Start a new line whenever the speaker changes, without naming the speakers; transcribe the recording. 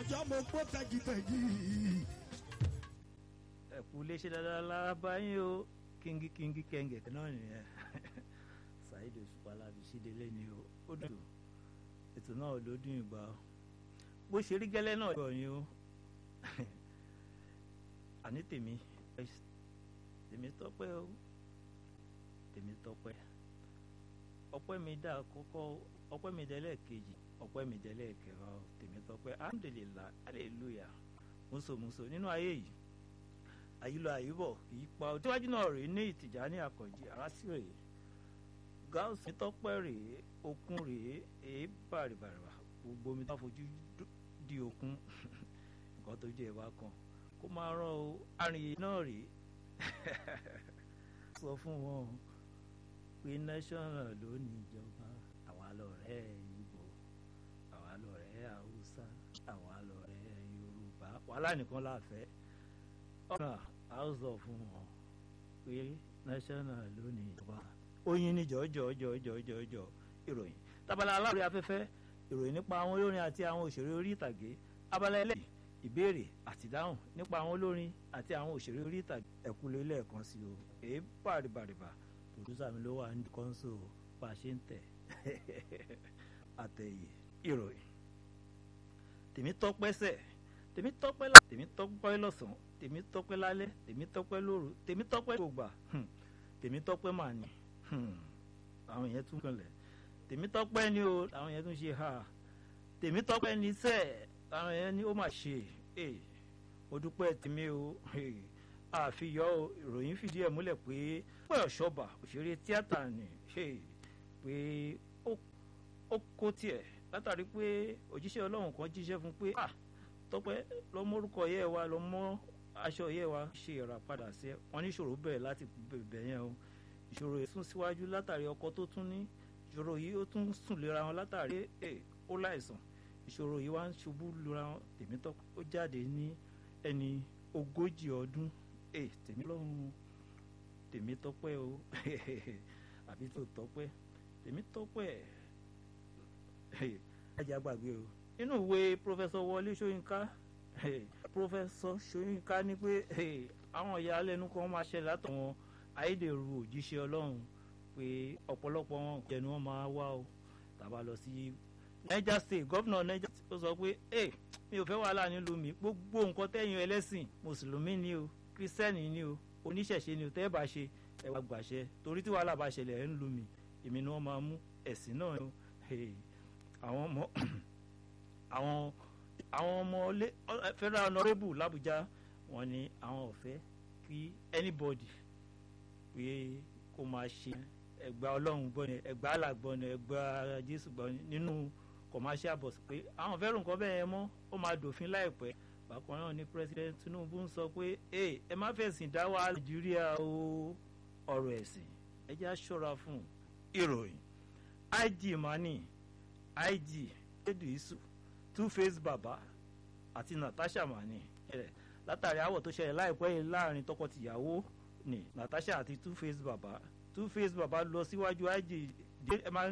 ọjọ́ mo gbó tẹ́jítẹ́jì.
ẹ̀kú léṣe dáadáa lára báyìí o kíngí kíngí kẹ́ngẹ̀ náà nìyẹn Saheed Òṣùpá láfi sídélé ni o ó dùn ètò náà ló dùn ìgbà o bó ṣe rí gẹ́lẹ́ náà yọ̀ yín o àní tèmi tèmi tọ́pẹ́ o tèmi tọ́pẹ́ ọpẹ́ mi dá kọ́kọ́ ọpẹ́ mi dẹ́lẹ̀ kejì ọpẹ́ mi dẹ́lẹ̀ kẹwàá o tèmi tọ́pẹ́ alhamdulillah hallelujah mùsòmùsò nínú ayé yìí àyílọ àyíbọ̀ kì í pa òtíwájú náà rèé ní ìtìjà ní àkànjì arásí rèé gáàsì tọ́pẹ́ rèé okun rèé èé bàrìbàrìbà gbogbo omi tó fojú di okun nǹkan tó jẹ́ ìwà kan kó máa rán o arìnrìn náà rèé sọ fún wọn pé national ló ní ìjọba àwa lọ̀rẹ́ Ìgbò àwa lọ̀rẹ́ Haúsá àwa lọ̀rẹ́ Yorùbá wàhálà nìkan la fẹ́ ọ̀nà house of wọn pé national ló ní ìjọba oyin ní jọjọjọjọjọjọ ìròyìn tábàlà aláwòrán afẹ́fẹ́ ìròyìn nípa àwọn olórin àti àwọn òṣèré orí ìtàgé abala ẹlẹ́yìn ìbéèrè àti ìdáhùn nípa àwọn olórin àti àwọn òṣèré orí ìtàgé ẹ̀kúlé lẹ́ẹ̀kan sí o èé bàrìbàrìbà pòdúsà mi ló wà ní kọ́ńsò bá a ṣe ń tẹ̀ àtẹ̀yẹ ìròyìn tèmi tọ́pẹ́ sẹ̀ tèmi tọ́pẹ́ lá tèmi tọ́pẹ́ lọ́sàn-án tèmi tọ́pẹ́ lálẹ́ tèmi tọ́pẹ́ lóru tèmi tọ́pẹ́ gbogbo tèmi tọ́pẹ́ mà ní àwọn yẹn tún kanlẹ̀ tèmi tọ́pẹ́ ni o àwọn yẹn tún ṣe ha tèmi tọ́pẹ́ ni sẹ́ẹ̀ àwọn yẹn ni ó mà ṣe mo dúpẹ́ tèmi o àfihàn ìròyìn fìdí ẹ̀ múlẹ̀ pé pé ọ̀ṣọ́bà òṣèré tíátà ni pé ó kó tiẹ̀ látàrí pé òjíṣẹ́ ọlọ́run kan jíṣẹ́ fún pé tọ́pẹ́ lọ mórúkọ yẹ wa lọ mọ́ aṣọ yẹ wa ṣe ìràpadà sí ẹ wọn ní ìṣòro bẹ̀rẹ̀ láti bẹ̀ yẹn o ìṣòro yìí sún síwájú látàrí ọkọ tó tún ní ìṣòro yìí ó tún sùn lera wọn látàrí ó láìsàn ìṣòro yìí wá ń ṣubú lura wọn tèmi tọ́ ó jáde ní ẹni ogójì ọdún tèmi lọ́rùn tèmi tọ́pẹ́ o àbí tó tọ́pẹ́ tèmi tọ́pẹ́ ajá gbàgbé o nínú ìwé pọfẹsọ Wọlé Ṣóyínká pọfẹsọ Ṣóyínká ní pé àwọn ìyàlẹ́nu kan máa ṣẹlẹ̀ látọ̀wọ́n ayédèrú òjíṣẹ́ Ọlọ́run pé ọ̀pọ̀lọpọ̀ wọn jẹnu wọn máa wá o tàbá lọ sí Niger State gọ́vnà Niger State ó sọ pé ẹ mi ò fẹ́ wàhálà nílùú mi gbogbo nǹkan tẹ̀yìn ẹlẹ́sìn mùsùlùmí ni o kírísítẹ́nì ni o oníṣẹ̀ṣe ni o tẹ́ ẹ bá ṣe ẹ wá gbàṣẹ torí tí wàhálà bá ṣẹlẹ̀ ẹ̀ ń lu mi èmi ni wọ́n máa mú ẹ̀sìn náà o àwọn ọmọ àwọn àwọn ọmọ federal honourable làbújá wọ́n ní àwọn ò fẹ́ kí anybody pé kó máa ṣe ẹgbà ọlọ́run gbọ́ ni ẹgbà alàgbọ́ ni ẹgbà jésù gbọ́ ni nínú commercial bus pé àwọn fẹ́ràn nǹkan bẹ́ẹ̀ yẹn mọ́ ó máa dòfin láìpẹ́ bákan náà ni president tinubu ń sọ pé ẹ má fẹ̀sìn dá wa nàìjíríà o ọ̀rọ̀ ẹ̀sìn ẹ jẹ́ aṣọ́ra fún ìròyìn ig mani ig edu isu two face baba àti natasha mani látàrí àwọ̀ tó ṣẹlẹ̀ láìpẹ́ yìí láàrin tọkọ-tìyàwó ni natasha àti two face baba two face baba lọ síwájú ig